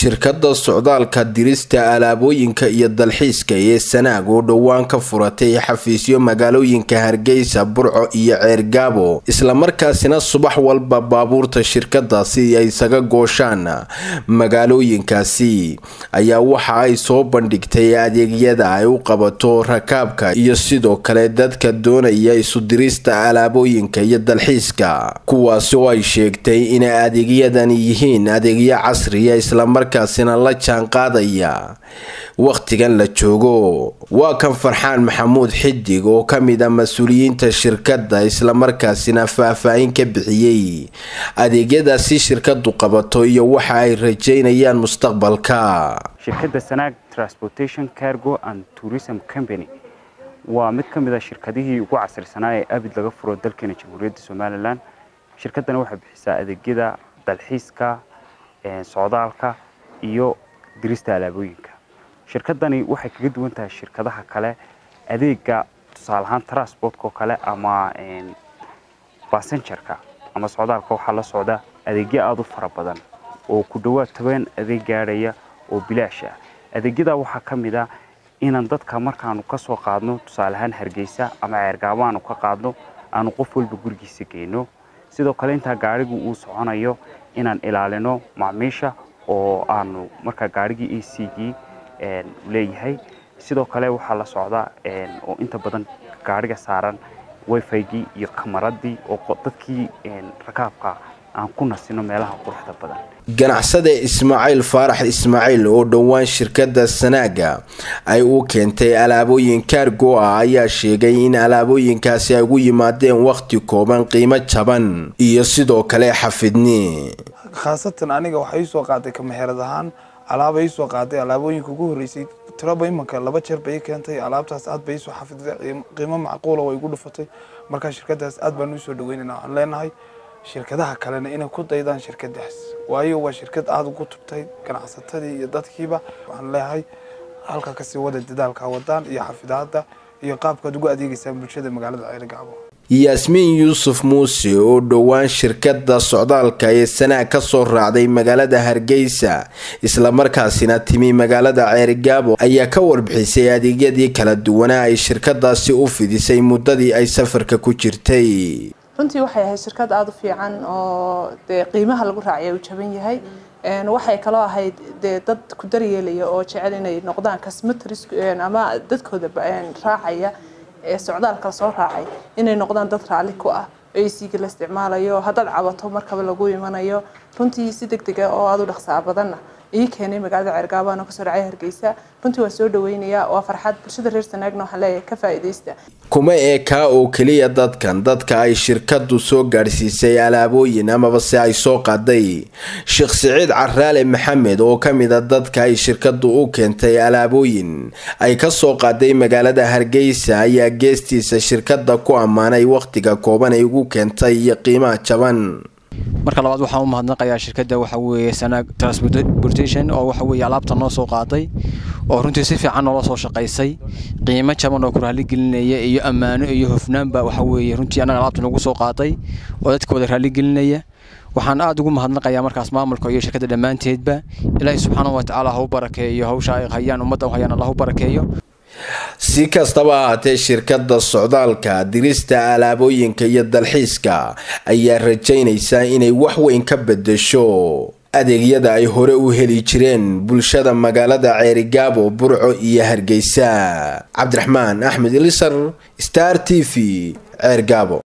shirkadda socdaalka dirista alaabooyinka iyo dalxiiska ee sanaag oo dhowaan ka furatay xafiisyo magaalooyinka hargeysa burco iyo ceergaabo islamarkaasina subax walba baabuurta shirkadaasi ay isaga gooshaan magaalooyinkaasi ayaa waxa ay soo bandhigtay adeegyada ay u qabato rakaabka iyo sidoo kale dadka doonaya isu dirista alaabooyinka iyo dalxiiska kuwaasi oo ay sheegtay inay adeegyadani yihiin adeegyo casriya islamarkaasina la jaan qaadaya wakhtigan la joogo waa kan farxaan maxamuud xidig oo ka mid a mas-uuliyiinta shirkadda islamarkaasina faah-faahin ka bixiyey adeegyadaasi shirkadu qabato iyo waxa ay rajeynayaan mustaqbalka shirkadda sanaag transportation cargo and tourism company waa mid ka mid a shirkadihii ugu casrisanaa ee abid laga furo dalkeena jamhuuriyadda somalilan shirkaddani waxay bixisaa adeegyada dalxiiska socdaalka iyo dirista alaabooyinka shirkaddani waxay kaga duwan tahay shirkadaha kale adeega tusaale ahaan transportka oo kale ama basenjarka ama socdaalka waxaa la socda adeegyo aada u fara badan oo ku dhowaad toban adeeg gaadhaya oo bilaash ah adeegyada waxaa ka mid a inaan dadka markaanu ka soo qaadno tusaale ahaan hargeysa ama ceergaabo aanu ka qaadno aanu qof walba gurigiisa geyno sidoo kale intaa gaadhigu uu soconayo inaan ilaalino macmiisha oo aanu markaa gaadhigii a c gii leeyahay sidoo kale waxaa la socda oo inta badan gaadhiga saaran wifigii iyo kamaradii oo dadkii rakaabka aan ku nasino meelaha quruxda badan ganacsada ismaaciil faarax ismaaciil oo dhowaan shirkadda sanaaga ay u keentay alaabooyin kaargo ah ayaa sheegay in alaabooyinkaasi ay ugu yimaadeen wakhti kooban qiimo jaban iyo sidoo kale xafidni khaasatan aniga waxaa ii soo qaaday kamaxeerad ahaan alaaba ii soo qaaday alaabooyinka ugu horreysay tiraba imanka laba jeer bay ii keentay alaabtaas aad bay iisoo xafiday qiimo macquula way igu dhufatay markaa shirkadaas aad baan usoo dhaweynayna waxaan leenahay shirkadaha kalena inay ku daydaan shirkadaas waayo waa shirkad aada ugu tubtay ganacsatadii iyo dadkiiba waxaan leeyahay halka kasii wada dadaalka wadaan iyo xafidaada iyo qaabkaad ugu adeegeysaan bulshada magaalada ceergaabo yaasmiin yuusuf muuse oo dhowaan shirkadda socdaalka ee sanaag ka soo raacday magaalada hargeysa islamarkaasina timi magaalada ceerigaabo ayaa ka warbixisay adeegyadii kala duwanaa ay shirkadaasi u fidisay muddadii ay safarka ku jirtay runtii waxay ahayd shirkad aada u fiican oo dee qiimaha lagu raacaya uu jaban yahay waxay kaloo ahayd dee dad ku daryeelaya oo jecel inay noqdaan cosmetris ama dadkooda raacaya ee socdaalka soo raacay inay noqdaan dad raalli ku ah ac-ga la isticmaalayo haddaad cabato markaba lagu imanayo runtii si deg dega oo aada u dhaqsaa badanna ii keenay magaalada ceergaabaana kasoo dhacay hargeysa runtii waa soo dhaweynayaa waa farxad bulshada reer sanaagna waxaan leeyahay ka faa'iidaysta kuma eekaa oo keliya dadkan dadka ay shirkadu soo gaadhsiisay alaabooyin amaba se ay soo qaaday sheekh siciid caraale maxamed oo ka mid a dadka ay shirkadu u keentay alaabooyin ay ka soo qaaday magaalada hargeysa ayaa geestiisa shirkada ku ammaanay wakhtiga kooban ay ugu keentay iyo qiimaha jaban marka labaad waxaan u mahadnaqayaa shirkadda waxa weeye sanaag transportation oo waxa weeye alaabta noo soo qaaday oo runtii si fiican noola soo shaqaysay qiimo jaban oo ku raaligelinaya iyo ammaano iyo hofnaanba waxa weeye runtii annaga alaabta nagu soo qaaday oo dadka wada raaligelinaya waxaan aada ugu mahadnaqayaa markaas maamulka iyo shirkadda dhammaanteedba ilaahay subxaanahu watacaala ha u barakeeyo hawsha ay hayaan ummadda hayaan allah u barakeeyo si kastaba ahaatee shirkadda socdaalka dirista alaabooyinka iyo dalxiiska ayaa rajaynaysaa inay wax weyn ka bedesho adeegyada ay hore u heli jireen bulshada magaalada ceerigaabo burco iyo hargeysa cabdiraxmaan axmed ilisar star t v ceergaabo